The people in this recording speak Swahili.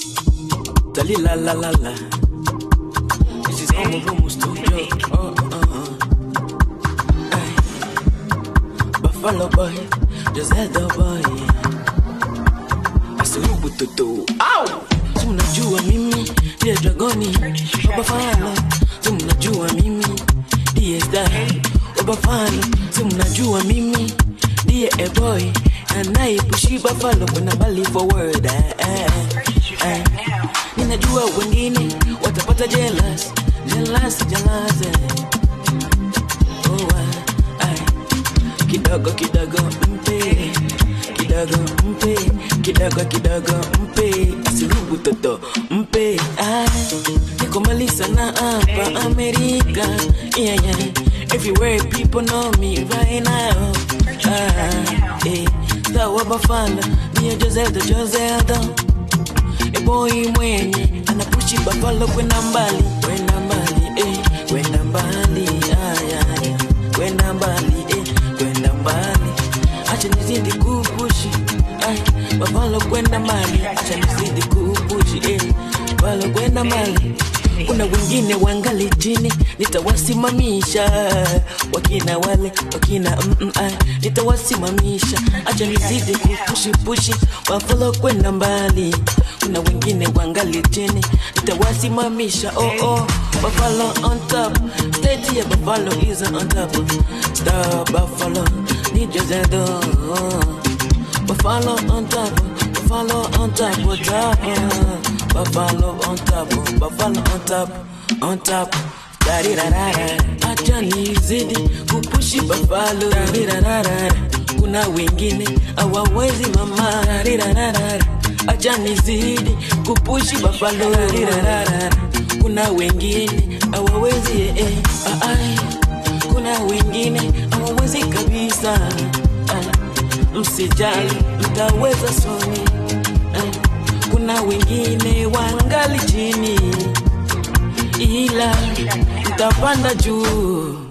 Dali la la la la. This is Homo Room Studio. Oh, uh, uh. Ay. Buffalo boy, Josette boy. Asurubu tutu. Au! Si mnajua mimi ndiye dragoni baba falo. Si mnajua mimi ndiye star baba falo. Si mnajua mimi ndiye a boy anayepushi buffalo kwenda mbali forward. Eh, eh, eh. Ninajua wengine watapata jealous, jealous, jealous. eh. Oh, ah, ah. kidogo kidogo mpe kidogo mpe kidogo kidogo mpe asirubu toto mpe ah, niko mali sana hapa amerika yeah, yeah. everywhere people know me right now ah, eh. sawa bafala niyo jozelda jozelda eboi mwenye anapushi bafalo kwenda mbali kwenda mbali eh, kwenda mbali aya kwenda mbali eh, kwenda mbali acha nizidi kupushi ay bafalo kwenda mbali acha nizidi kupushi eh, bafalo kwenda mbali kuna wengine wangali chini nitawasimamisha wakina wale wakina mm, mm, ay, nitawasimamisha acha nizidi kupushipushi wafalo kwenda mbali kuna wengine wangali chini nitawasimamisha oh oh buffalo on top state ya buffalo is on top star buffalo ni jozedo buffalo on top buffalo on top on top buffalo on top buffalo on top on top Darirarara. acha nizidi kupushi buffalo Darirarara. kuna wengine hawawezi mama Darirarara. acha nizidi kupushi buffalo Darirarara. kuna wengine hawawezi eh, eh. Ah, ai. kuna wengine hawawezi kabisa ah. msijali mtaweza soni ah. kuna wengine wangali chini ila mtapanda juu